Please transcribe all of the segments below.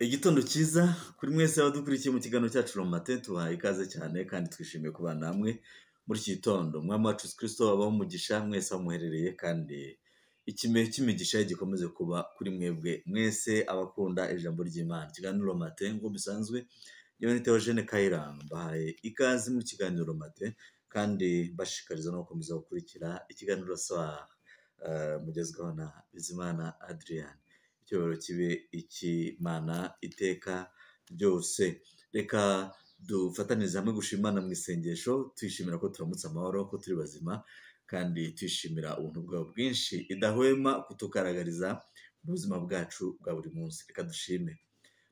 Igitondo cyiza kuri mwese abadukurikiye mu kiganiro cyacu romate tubaha ikaze cyane kandi twishimiye kubana hamwe muri iki gitondo umwami wacu Yesu kirisito abaho umugisha mwese bamuherereye kandi ikime cy'imigisha ye gikomeze kuba kuri mwebwe mwese abakunda ijambo ry'imana ikiganiro romate ngo bisanzwe yewe ni Theogene Kayiranga mbahaye ikaze mu kiganiro romate kandi bashishikariza no gukomeza gukurikira ikiganiro sa eh, mugezweho na Bizimana Adrian icyubahiro kibe ikimana iteka ryose reka dufatanyirize hamwe gushima Imana mu isengesho twishimira ko turamutse amahoro ko turi bazima kandi twishimira ubuntu bwawe bwinshi idahwema kutugaragariza mu buzima bwacu bwa buri munsi reka dushime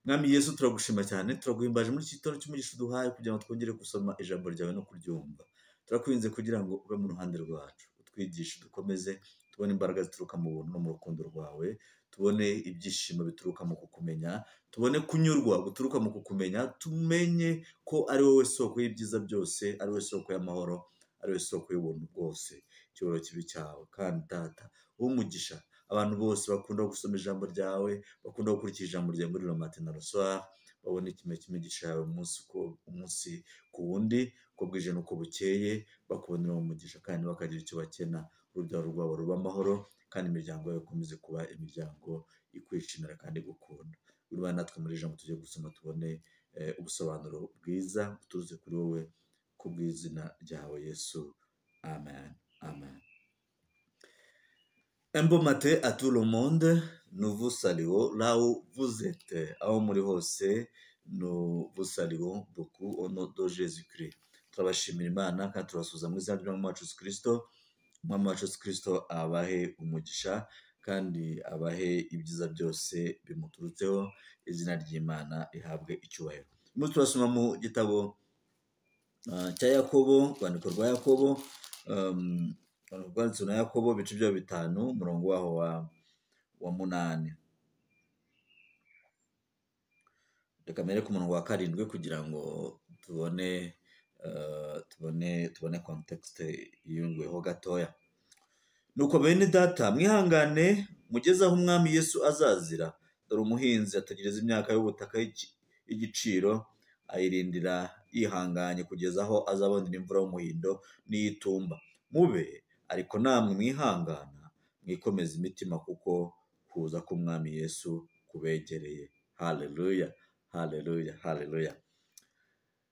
mwami yesu turagushima cyane turaguhimbaje muri iki gitondo cy'umugisha uduhaye kugira ngo twongere gusoma ijambo ryawe no kuryumva turakwinze kugira ngo ube mu ruhande rwacu utwigishe dukomeze tubone imbaraga zituruka mu buntu no mu rukundo rwawe tubone ibyishimo bituruka mu kukumenya tubone kunyurwa guturuka mu kukumenya tumenye ko ari wowe soko y'ibyiza byose ari wowe soko y'amahoro ari wowe soko y'ubuntu bwose icyubahiro kibi cyawe kandi data umugisha abantu bose bakunda gusoma ijambo ryawe bakunda gukurikira ijambo ryawe muri romate na rosoir babona ikime cy'imigisha yawe umunsi ku- umunsi ku wundi uko bwije n'uko bukeye bakubonera umugisha kandi bakagira icyo bakena urubyaro rwabo ruba amahoro kandi imiryango yawe ikomeze kuba imiryango ikwishimira kandi igukunda urwa natwe muri iri jambo tujye gusoma tubone eh, ubusobanuro bwiza buturutse kuri wowe ku bw'izina ryawe yesu amen amen Un bon matin à tout le monde, nous vous saluons là où vous êtes. Aho muri hose, nous vous saluons beaucoup au nom de Jésus-Christ. Turabashimira Imana kandi turabasuhuza mu izina ry'umwami wacu Yesu Kristo. Umwami wacu Yesu Kristo abahe umugisha kandi abahe ibyiza byose bimuturutseho, izina ry'Imana rihabwe icyubahiro. Turimo turasoma mu gitabo Ah, cya yakobo urwandiko rwa yakobo um, rwanditse na yakobo ibice byayo bitanu umurongo waho wa, wa munani reka mbere ku murongo wa karindwi kugira ngo tubone eh, tubone tubone kontekisite yiyunguyeho gatoya nuko bene data mwihangane mugeze aho umwami yesu azazira dore umuhinzi ategereza imyaka y'ubutaka y'igi- y'igiciro ayirindira yihanganye kugeza aho azabonera imvura y'umuhindo n'iyitumba mube ariko namwe mwihangana mwikomeza imitima kuko kuza k'umwami yesu kubegereye haleluya haleluya haleluya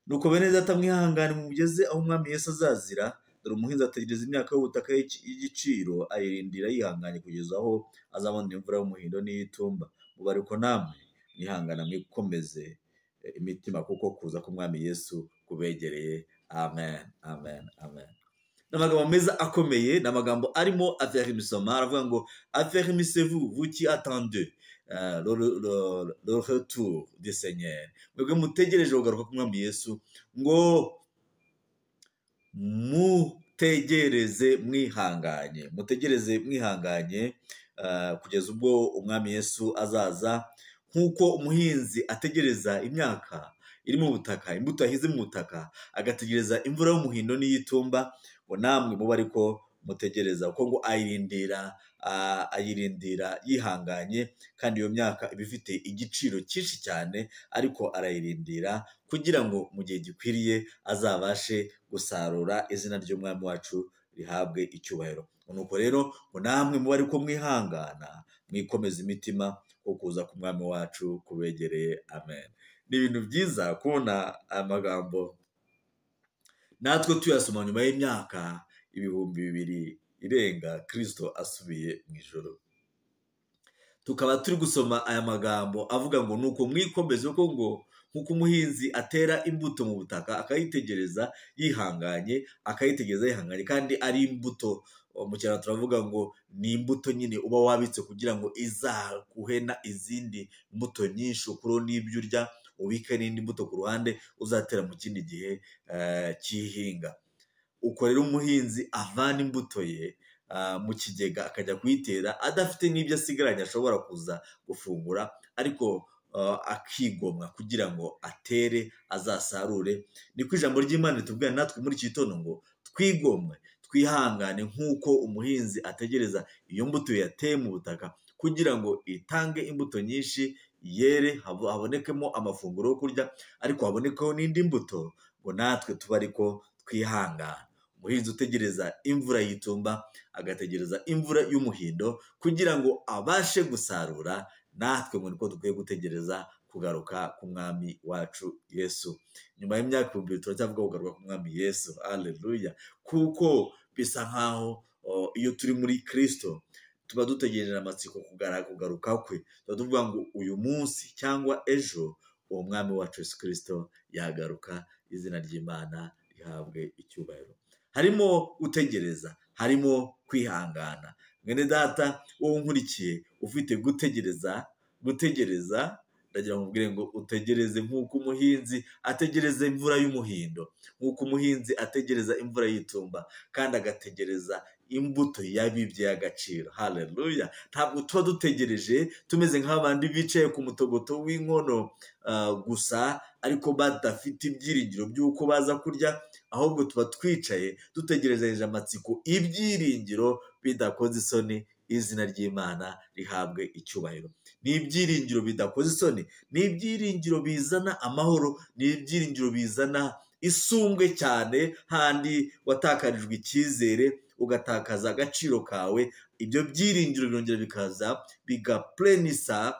nuko bene data mwihangane mugeze aho umwami yesu azazira dore umuhinzi ategereza imyaka y'ubutaka y'igi- y'igiciro ayirindira yihanganye kugeza aho azabonera imvura y'umuhindo n'iyitumba mube ariko namwe mwihangana mwikomeze eh, imitima kuko kuza k'umwami yesu kubegereye amen amen amen ni amagambo meza akomeye ni amagambo arimo aferimisoma aravuga ngo aferimisez-vous vous qui attendez euh, le, le, le, le retour du seigneur mwebwe mutegereje kugaruka k'umwami yesu ngo mutegereze mwihanganye mutegereze mwihanganye eh, kugeza ubwo umwami yesu azaza nk'uko umuhinzi ategereza imyaka iri mu butaka imbuto yahize mu butaka agategereza imvura y'umuhindo n'iyitumba ngo namwe muba ariko mutegereza kuko ngo ayirindira ah, ayirindira yihanganye kandi iyo myaka iba ifite igiciro cyinshi cyane ariko arayirindira kugira ngo mu gihe gikwiriye azabashe gusarura izina ry'umwami wacu rihabwe icyubahiro nuko rero ngo namwe muba ariko mwihangana mwikomeza imitima ko kuza k'umwami wacu kubegereye amen ni ibintu byiza kubona amagambo natwe tuyasoma nyuma y'imyaka ibihumbi bibiri irenga kirisito asubiye mu ijoro tukaba turi gusoma aya magambo avuga ngo nuko mwikomeze ko ngo nk'uko umuhinzi atera imbuto mu butaka akayitegereza yihanganye akayitegereza yihanganye kandi ari imbuto Uwo mu cyaro turavuga ngo ni imbuto nyine uba wabitse kugira ngo izaguhena izindi mbuto nyinshi ukuraho n'ibyo urya ubike n'indi mbuto ku ruhande uzatera mu kindi gihe eh, cy'ihinga uko rero umuhinzi avana imbuto ye ah, mu kigega akajya kuyitera adafite n'ibyo asigaranye ashobora kuza gufungura ariko ah, akigomwa kugira ngo atere azasarure niko ijambo ry'imana ritubwira natwe muri iki gitondo ngo twigomwe twihangane nk'uko umuhinzi ategereza iyo mbuto yateye mu butaka kugira ngo itange imbuto nyinshi yere hab- habonekemo amafunguro yo kurya ariko habonekeho n'indi mbuto ngo natwe tube ariko twihangana umuhinzi utegereza imvura y'itumba agategereza imvura y'umuhindo kugira ngo abashe gusarura natwe mu niko dukwiye gutegereza kugaruka k'umwami wacu yesu nyuma y'imyaka ibihumbi bibiri turacyavuga kugaruka k'umwami yesu aleluya kuko bisa nk'aho o, iyo turi muri kirisito tuba dutegereje amatsiko kugara- kugaruka kwe tuba tuvuga ngo uyu munsi cyangwa ejo uwo mwami wacu yesu kirisito yagaruka izina ry'imana rihabwe icyubahiro harimo gutegereza harimo kwihangana mwene data wowe unkurikiye ufite gutegereza gutegereza ndagira ngo mubwire ngo utegereze nk'uko umuhinzi ategereza imvura y'umuhindo nk'uko umuhinzi ategereza imvura y'itumba kandi agategereza imbuto y'abibye y'agaciro haleluya ntabwo tuba dutegereje tumeze nk'abandi bicaye ku mutogoto w'inkono ah, gusa ariko badafite ibyiringiro by'uko baza kurya ahubwo tuba twicaye dutegereje amatsiko ibyiringiro bidakoze isoni izina ry'imana rihabwe icyubahiro ni ibyiringiro bidakoze isoni ni ibyiringiro bizana amahoro ni ibyiringiro bizana isumbwe cyane handi watakarijwe icyizere ugatakaza agaciro kawe ibyo byiringiro birongera bikaza bigapurenisa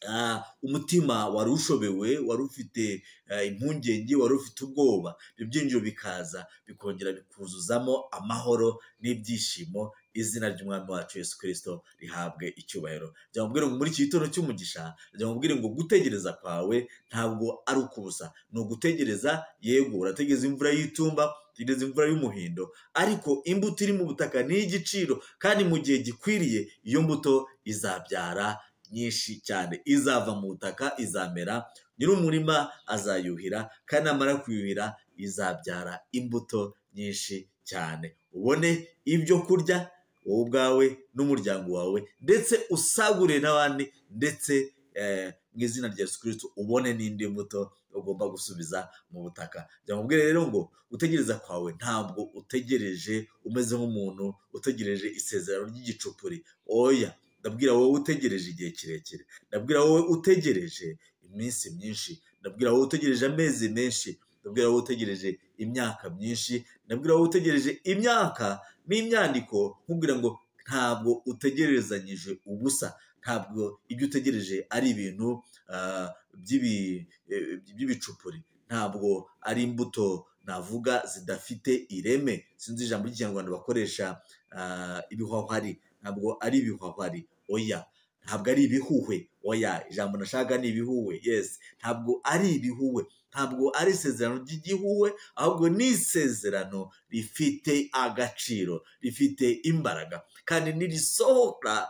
ah, umutima wari ushobewe wari ufite ah, impungenge wari ufite ubwoba ibyo byinjiro bikaza bikongera bikuzuzamo amahoro n'ibyishimo izina ry'umwami wacu yesu kirisito rihabwe icyubahiro njya mubwire ngo muri iki gitondo cy'umugisha njya mubwire ngo gutegereza kwawe ntabwo ari ukubusa ni ugutegereza yego urategereza imvura y'itumba utegereza imvura y'umuhindo ariko imbuto iri mu butaka ni iy'igiciro kandi mu gihe gikwiriye iyo mbuto izabyara nyinshi cyane izava mu butaka izamera nyir'umurima azayuhira kandi namara kuyuhira izabyara imbuto nyinshi cyane ubone ibyo kurya wowe ubwawe n'umuryango wawe ndetse usagure n'abandi ndetse eh, mu izina rya yesu kirisitu ubone n'indi mbuto ugomba gusubiza mu butaka njya mubwire rero ngo gutegereza kwawe ntabwo utegereje umeze nk'umuntu utegereje isezerano ry'igicupuri oya ndabwira wowe utegereje igihe kirekire ndabwira wowe utegereje iminsi myinshi ndabwira wowe utegereje amezi menshi ndabwira wowe utegereje imyaka myinshi ndabwira wowe utegereje imyaka n'imyandiko nkubwira ngo ntabwo utegerezanyije ubusa ntabwo ibyo utegereje ari ibintu ah, by'ibi- eh, by'ibicupuri ntabwo ari imbuto navuga zidafite ireme sinzi ijambo ry'ikinyarwanda bakoresha ah, ibihwahwari ntabwo ari ibihwahwari oya ntabwo ari ibihuhwe oya ijambo nashaka ni ibihuhwe yes ntabwo ari ibihuhwe ntabwo ari isezerano ry'igihuhwe ahubwo ni isezerano rifite agaciro rifite imbaraga kandi nirisohoka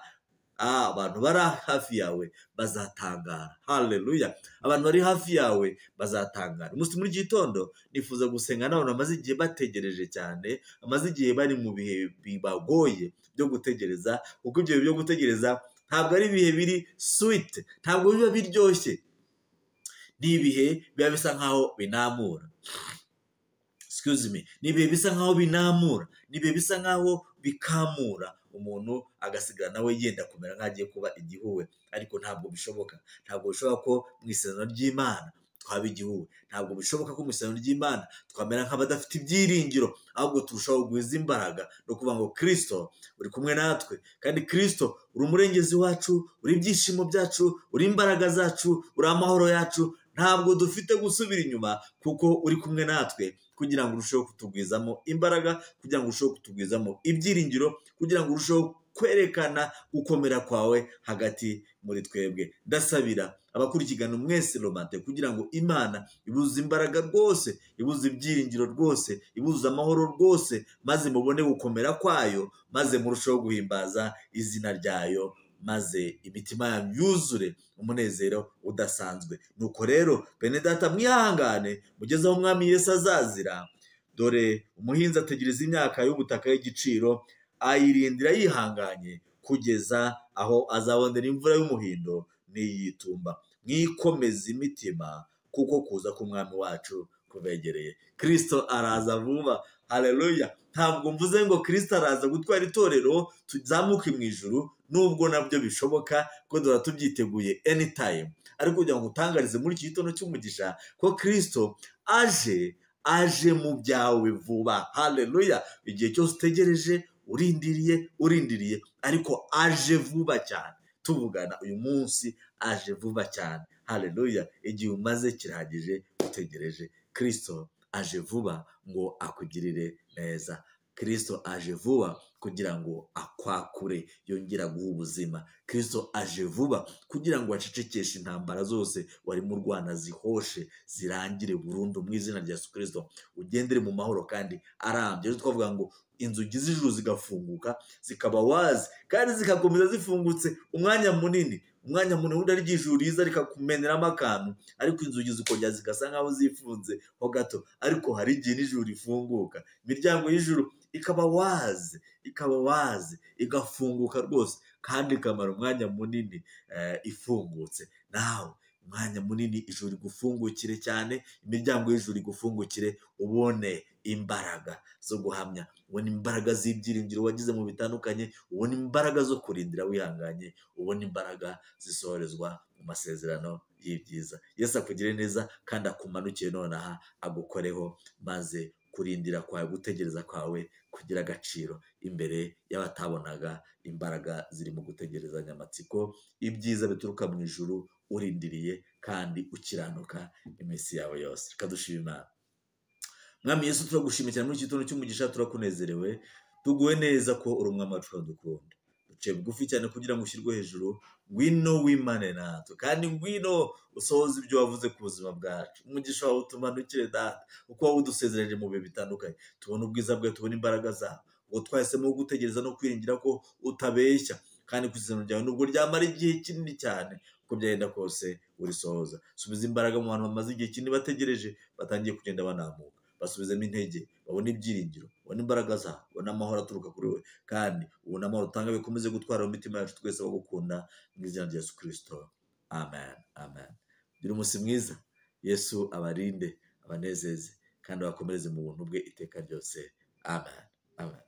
ah, abantu bari hafi yawe bazatangara haleluya abantu bari hafi yawe bazatangara umunsi muri iki gitondo nifuza gusenga n'abantu bamaze igihe bategereje cyane bamaze igihe bari mu bihe bibagoye byo gutegereza kuko ibyo bihe byo gutegereza ntabwo ari ibihe biri switi ntabwo biba biryoshye ni ibihe biba bisa nkaho binamura excuse me ni ibihe bisa nkaho binamura ni ibihe bisa nkaho bikamura umuntu agasigara nawe yenda kumera nk'agiye kuba igihuwe ariko ntabwo bishoboka ntabwo bishoboka ko mu isezerano ry'imana twaba igihuwe ntabwo bishoboka ko mu isezerano ry'imana twamera nk'abadafite ibyiringiro ahubwo turushaho guhiza imbaraga no kuvuga ngo kirisito uri kumwe natwe kandi kirisito uri umurengezi wacu uri ibyishimo byacu uri imbaraga zacu uri amahoro yacu ntabwo dufite gusubira inyuma kuko uri kumwe natwe kugira ngo urusheho kutugwizamo imbaraga kugira ngo urusheho kutugwizamo ibyiringiro kugira ngo urusheho kwerekana gukomera kwawe hagati muri twebwe ndasabira abakurikirana mwese romante kugira ngo imana ibuze imbaraga rwose ibuze ibyiringiro rwose ibuze amahoro rwose maze mubone gukomera kwayo maze murusheho guhimbaza izina ryayo maze imitima yanyu yuzure umunezero udasanzwe nuko rero bene data mwihangane mugeze aho umwami yesu azazira dore umuhinzi ategereza imyaka y'ubutaka y'igiciro ayirindira yihanganye kugeza aho azabonera imvura y'umuhindo n'iyitumba mwikomeze imitima kuko kuza k'umwami wacu kubegereye kirisito araza vuba haleluya ntabwo mvuze ngo kirisito araza gutwara itorero tuzamuke mu ijuru nubwo nabyo bishoboka ko duhora tubyiteguye anytime ariko kugira ngo utangarize muri iki gitondo cy'umugisha ko kirisito aje aje mu byawe vuba hareruya igihe cyose utegereje urindiriye urindiriye ariko aje vuba cyane tuvugana uyu munsi aje vuba cyane hareruya igihe umaze kirahagije utegereje kirisito aje vuba ngo akugirire neza kirisito aje vuba kugira ngo akwakure yongera guha ubuzima kirisito aje vuba kugira ngo acecekeshe intambara zose warimo urwana zihoshe zirangire burundu mu izina rya kirisito ugendere mu mahoro kandi arambye rero twavuga ngo inzugi z'ijuru zigafunguka zikaba wazi kandi zigakomeza zifungutse umwanya munini umwanya munini undi ari ry'ijuru riza rikakumeneramo akantu ariko inzugi zikongera zigasa nkaho zifunze ho gato ariko hari igihe n'ijuru rifunguka imiryango y'ijuru ikaba wazi ikaba wazi igafunguka rwose kandi ikamara umwanya munini ifungutse nawe umwanya munini ijuru rigufungukire cyane imiryango y'ijuru igufungukire ubone imbaraga zo guhamya ubona imbaraga z'ibyiringiro wagize mu bitandukanye ubona imbaraga zo kurindira wihanganye ubona imbaraga zisohorezwa mu masezerano y'ibyiza yesi akugire neza kandi akumanukiye nonaha agukoreho maze kurindira kwawe gutegereza kwawe kugira agaciro imbere y'abatabonaga imbaraga ziri mu gutegerezanya amatsiko ibyiza bituruka mu ijuru urindiriye kandi ukiranuka iminsi yawe yose reka dushima mwami Yesu turagushimira cyane muri iki gitondo cy'umugisha turakunezerewe tuguwe neza ko uri umwami wacu dukunda duciye bugufi cyane kugira ngo ushyirwe hejuru ngwino w'imane natwe kandi ngwino usohoze ibyo wavuze ku buzima bwacu umugisha wawe utumanukire data uko wowe udusezereje mu bihe bitandukanye tubona ubwiza bwawe tubona imbaraga zawe ubwo twahisemo gutegereza no kwiringira ko utabeshya kandi ku isezerano ryawe nubwo ryamara igihe kinini cyane uko byagenda kose urisohoza subiza imbaraga mu bantu bamaze igihe kinini bategereje batangiye kugenda banamuka basubizemo intege babona ibyiringiro babona imbaraga zabo babona amahoro aturuka kuri we kandi ubona amahoro utanga bikomeze gutwara mu mitima yacu twese aho gukunda mu izina rya yesu kirisito amen amen gira umunsi mwiza yesu abarinde abanezeze kandi abakomereze mu buntu bwe iteka ryose amen amen